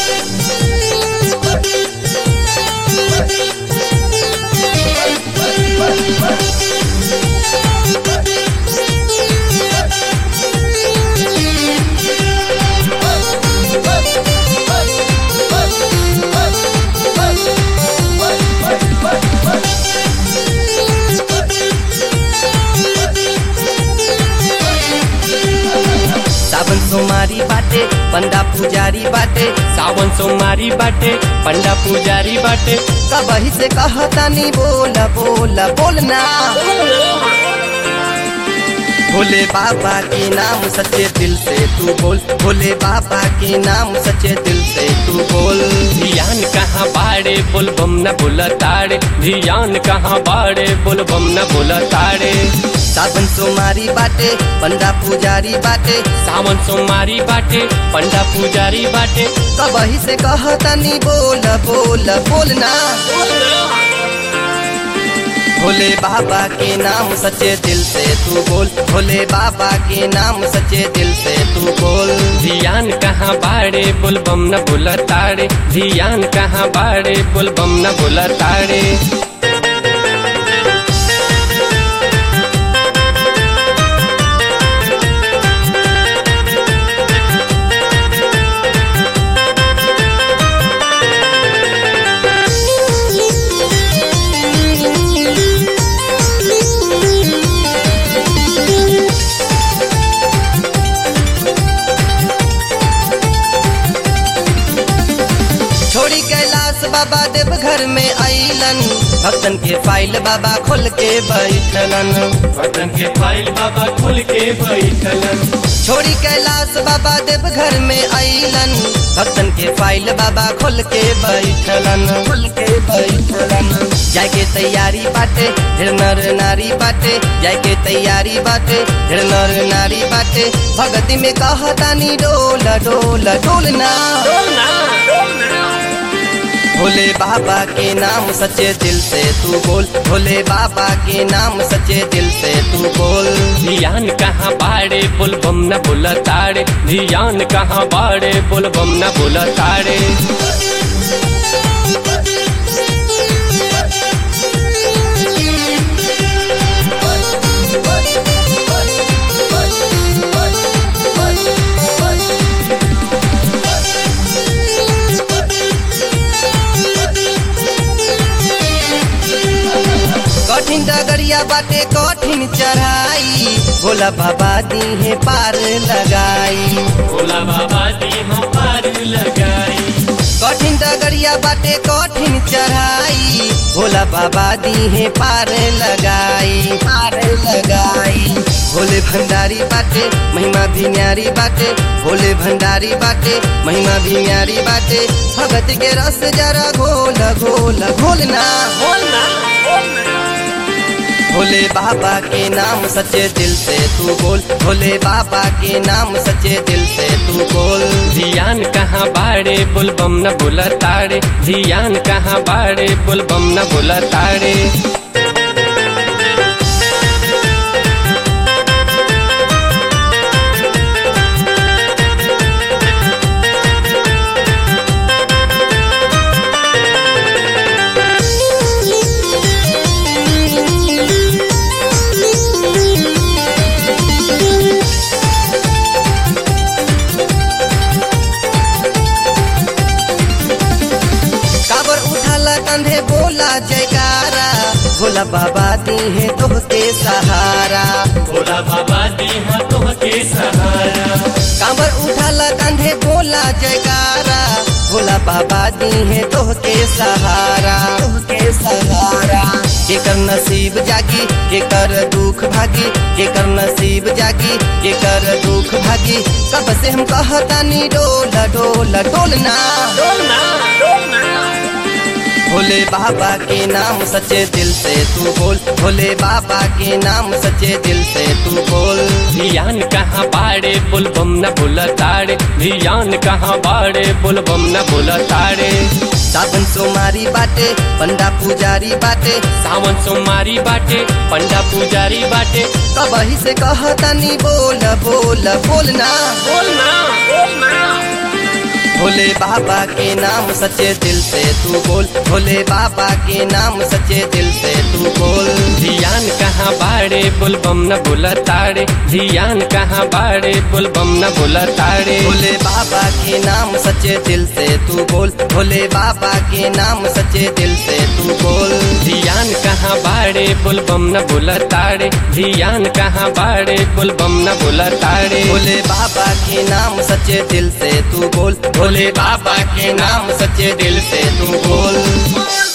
सावन सोमारी बाटे पंडा पुजारी बाटे सावन सोमवारी बाटे पंडा पुजारी बाटे कबही से कहतानी बोल बोल बोलना भोले बाबा के नाम सच्चे दिल से तू बोल भोले बाबा के नाम सच्चे दिल से तू बोल धियान कहाँ बाड़े बोल बम न बोल ताड़े धियान कहाँ बाड़े बोल बम न बोल ताड़े सावन सोमारी बाटे पंडा पुजारी बाटे सावन सोमवारी बाटे पंडा पुजारी बाटे कबही से कहतानी बोल बोल बोलना भोले बाबा के नाम सच्चे दिल से तू बोल भोले बाबा के नाम सच्चे दिल से तू बोल धियान कहाँ बाड़े बोल बम न बोल ताड़े धियान कहाँ बाड़े बोल बम न बोल ताड़े छोड़ी कैलाश बाबा देव घर में आइलन भक्तन के फाइल बाबा खोल के बैठलन बटन के फाइल बाबा खुल के बैठलन छोड़ी कैलाश बाबा देव घर में आइलन भक्तन के फाइल बाबा खोल के बैठलन खोल के बैठलन जाय के तैयारी बाटे ढेर नर नारी बाटे जाय के तैयारी बाटे ढेर नर नारी बाटे भगती में कहतानी डोल डोल डोलना भोले बाबा के नाम सच्चे दिल से तू बोल भोले बाबा के नाम सच्चे दिल से तू बोल धियान कहाँ बाड़े बोल बम न बोल ताड़े धियान कहाँ बाड़े बोल बम न बोल ताड़े कठिन डगरिया बाटे कठिन चढ़ाई भोला बाबा दी है पार लगाई भोला बाबा दी हम पार लगाई कठिन डगरिया बाटे कठिन चढ़ाई भोला बाबा दी है पार लगाई पार लगाई भोले भंडारी बाटे महिमा भी न्यारी बाटे भोले भंडारी बाटे महिमा भी न्यारी बाटे भगत के रस जरा घोल घोल घोलना भोले बाबा के नाम सच्चे दिल से तू बोल भोले बाबा के नाम सच्चे दिल से तू बोल धियान कहाँ बाड़े बोल बम न बोल ताड़े धियान कहाँ बाड़े बोल बम न बोल ताड़े काबर उठाला कंधे बोला जयकारा भोला बाबा दी है तोहके सहारा भोला बाबा दी हम तुमके सहारा काबर उठाला कंधे बोला जयकारा भोला बाबा दी है तोहके सहारा तोहके सहारा केकर नसीब जागी केकर दुख भागी केकर नसीब जागी केकर दुख भागी कब से हम कहतानी डोल डोल डोलना भोले बाबा के नाम सच्चे दिल से तू बोल भोले बाबा के नाम सच्चे दिल से तू बोल धियान कहाँ बाड़े बोल बम न बोल ताड़े धियान कहाँ बाड़े बोल बम न बोल ताड़े सावन सोमारी बाटे पंडा पुजारी बाटे सावन सोमवारी बाटे पंडा पुजारी बाटे कबही से कहतानी बोल बोल बोलना बोलना बोलना भोले बाबा के नाम सच्चे दिल से तू बोल भोले बाबा के नाम सच्चे दिल से तू बोल धियान कहाँ बाड़े बुलबम न बोला ताड़े धियान कहाँ बाड़े बुलबम न बोला ताड़े भोले बाबा के नाम सच्चे दिल से तू बोल भोले बाबा के नाम सच्चे दिल से तू बोल धियान कहाँ बाड़े बुलबम न बोला ताड़े धियान कहाँ बाड़े बुलबम न बोला ताड़े भोले बाबा के नाम सच्चे दिल से तू बोल भोले बाबा के नाम सच्चे दिल से तू बोल